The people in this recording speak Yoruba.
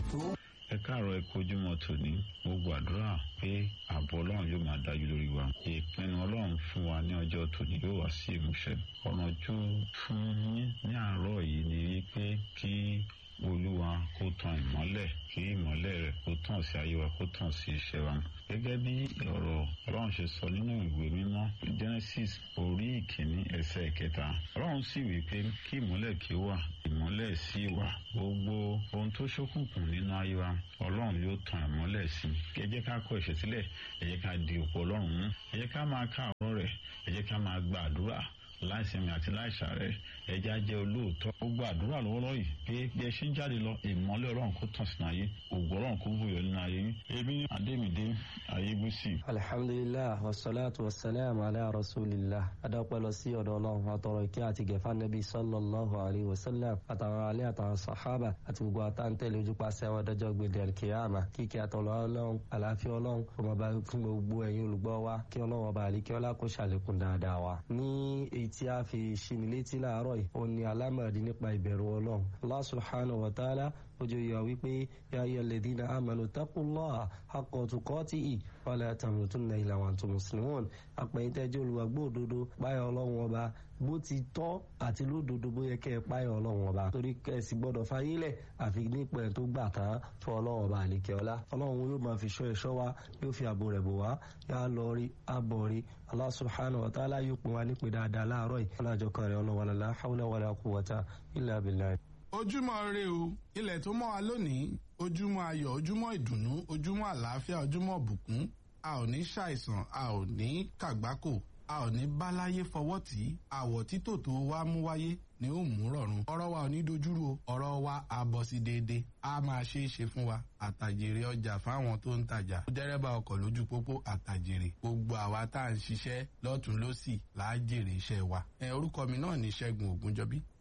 tó. ẹ káàárọ̀ ẹ kojúmọ́ tòní mo gbàdúrà pé ààbò ọlọ́run yóò máa dájú lórí wa ìpinnu ọlọ́run fún wa ní ọjọ́ tòní yóò wá sí ìmúṣẹ ọ̀nà ojú fún yín ní àárọ̀ yìí ni wípé kí olúwa kó tan ìmọ́lẹ̀ kí ìmọ́lẹ̀ rẹ̀ kó tàn sí ayé wa kó tàn sí iṣẹ́ wa gẹ́gẹ́ bí ọ̀rọ̀ ọlọ́run ṣe sọ nínú ìwé mímọ́ genesis orí ìkíní ẹsẹ̀ ìkẹta ọlọ́run sì wí pé kí ìmọ́lẹ̀ kí ó wà ìmọ́lẹ̀ sí wà gbogbo ohun tó ṣókùnkùn nínú ayé wa ọlọ́run yóò tan ìmọ́lẹ̀ sí ẹ jẹ́ ká kọ ẹ̀ṣẹ̀ sílẹ̀ ẹ jẹ́ ká di òpó ọlọ́run mú ẹ jẹ́ ká máa ká ọ̀rọ̀ rẹ̀ ẹ jẹ́ ká máa gba àdúrà láìsinmi àti láìsàárẹ̀ ẹja jẹ́ olóòótọ́ gbogbo àdúrà lọ́wọ́lọ́wọ́ yìí pé bí ẹ ṣe ń jáde lọ ìmọ́lẹ̀ ọlọ́run kó tàn sínú ayé ògùn ọlọ́run kó bùyọ nínú ayé yín ebi adémídé ayébùsì. alhamdulilah wasalaatu wasalaam ala rasulillah adapẹ lọ sí ọ̀dọ̀ ọlọ́run àtọrọ ìkẹ́ àti gẹfà nẹbi sallallahu alayhi wa sallam àtàwọn alẹ àtàwọn sàhábà àti gbogbo àtàntẹlẹ ojúpàṣẹ àwọn ọdọjọ gbèdé alkiyama kíkẹ́ àtọlọ ọlọ́run àlàáfíà ọlọ́run ọmọba fún gbogbo ẹ̀yin olùgbọ́ wa kí ọlọ́run ọba àlíkẹ ọlá kó ṣàlékún dáadáa wa ní èyí tí a fi ṣini létí láàárọ̀ yìí ó ní alámọ̀dé nípa ìbẹ̀rù ọlọ́run Allah subhanahu wa ta'ala ojú yọ wípé ya ayyuhal ladhina amanu taqullaha haqqa tuqatihi wa la tamutunna illa wa antum muslimun àpẹ̀yìntẹ́jọ́ olùwàgbọ́ òdodo páyọ̀ ọlọ́run ọba bó ti tọ́ àti lódodo bó yẹ kẹ́ ẹ páyọ̀ ọlọ́run ọba torí kẹ́sì gbọ́dọ̀ fayílẹ̀ àfi nípa ẹ̀ tó gbà tán fún ọlọ́run ọba àlekẹ́ ọlá ọlọ́run yóò máa fi ṣọ́ ẹ̀ṣọ́ wa yóò fi ààbò rẹ̀ bò wá yá lọ rí abọ̀ rí Allah subhanahu wa ta'ala yóò pin wa nípe dáadáa láàárọ̀ yìí ọlọ́jọ́ kan rẹ̀ ọlọ́wọ́n la hawla wala quwwata illa billah ojúmọ́ re o ilẹ̀ tó mọ́ wa lónìí ojúmọ́ ayọ̀ ojúmọ́ ìdùnnú ojúmọ́ àlàáfíà ojúmọ́ bùkún a ò ní ṣàìsàn a ò ní kàgbákò a ò ní báláyé fọwọ́ tì í àwọ̀ títò tó wá mú wáyé ni ó mú rọ̀rùn ọ̀rọ̀ wa ò ní dojúrú o ọ̀rọ̀ wa á bọ̀ sí déédéé a máa ṣe é ṣe fún wa àtàjèrè ọjà fáwọn tó ń tajà dẹ́rẹ́bà ọkọ̀ lójú pópó àtàjèrè gbogbo àwa tá à ń ṣiṣẹ́ lọ́tún lọ́sì là á jèrè iṣẹ́ wa ẹ orúkọ mi náà ní Ṣẹ́gun Ògúnjọbí